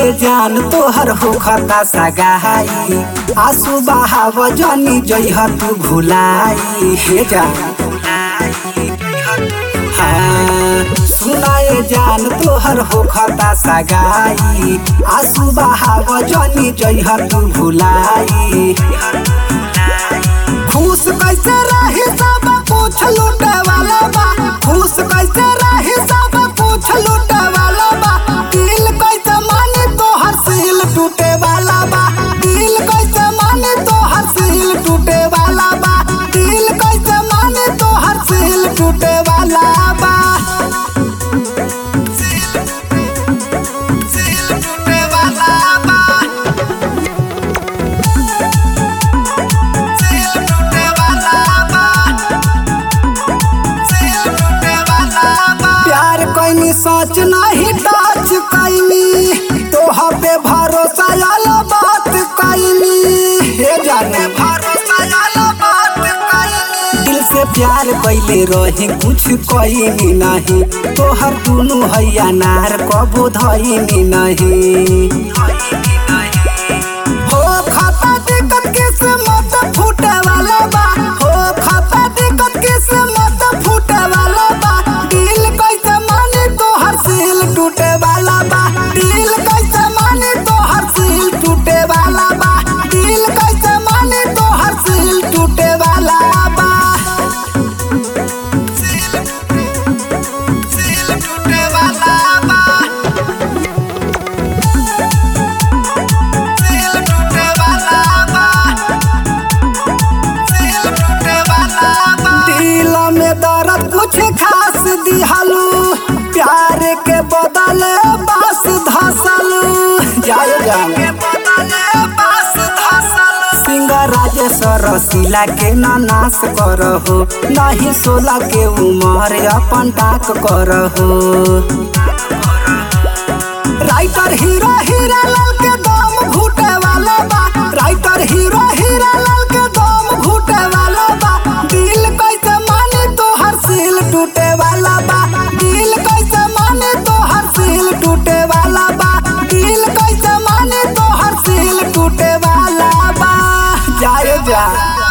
सुनाए जान तोहर होखता सगाई आंसू बहाव जनी जइह तू भुलाई हे जान हाँ, सुनाए जान तोहर होखता सगाई आंसू बहाव जनी जइह तू भुलाई खुश कैसे रही सब कुछ लूटे वाला बा खुश कैसे रही सब कुछ लूटे वाला बा दिल कैसे माने तोहर सील टूटे वाला बा दिल कैसे माने तोहर सील टूटे वाला बा दिल कैसे माने तोहर सील टूटे वाला बा सील टूटे वाला बा सील टूटे वाला बा सील टूटे वाला बा प्यार कैनी सोच नहीं टच कैनी तोह पे भरोसा आला बात कैनी हे जाने भरोसा आला बात कैनी दिल से प्यार कैले रहे कुछ कैनी नहीं तोहर दुनु हैया नार कबो धैनी नहीं हो खाता दिक्कत किस्मत फूटे वाला बा हो खाता दिक्कत किस्मत फूटे वाला बा दिल कैसे माने तोहर सील टूटे वाला बा दिल कैसे माने तोहर सील टूटे वाला बा दिल कैसे माने तोहर सील टूटे वाला बा सील सील टूटे वाला बा सील टूटे वाला बा सील टूटे वाला बा दिल में दर्द कुछ खास दिहलू प्यार के बदले बस धसलू जाए जाने सिंगर राजेश्वर रसीला के ना नाश करहो नहीं सोला के उमर अपन टाक करहो राइटर हीरो हीरा लाल के दम घुटे वाला बा राइटर हीरो हीरा लाल के दम घुटे वाला बा दिल कैसे माने तोहर सील टूटे वाला बा दिल कैसे माने तोहर सील टूटे वाला बा दिल कैसे माने तोहर सील टूटे वाला बा जाए जा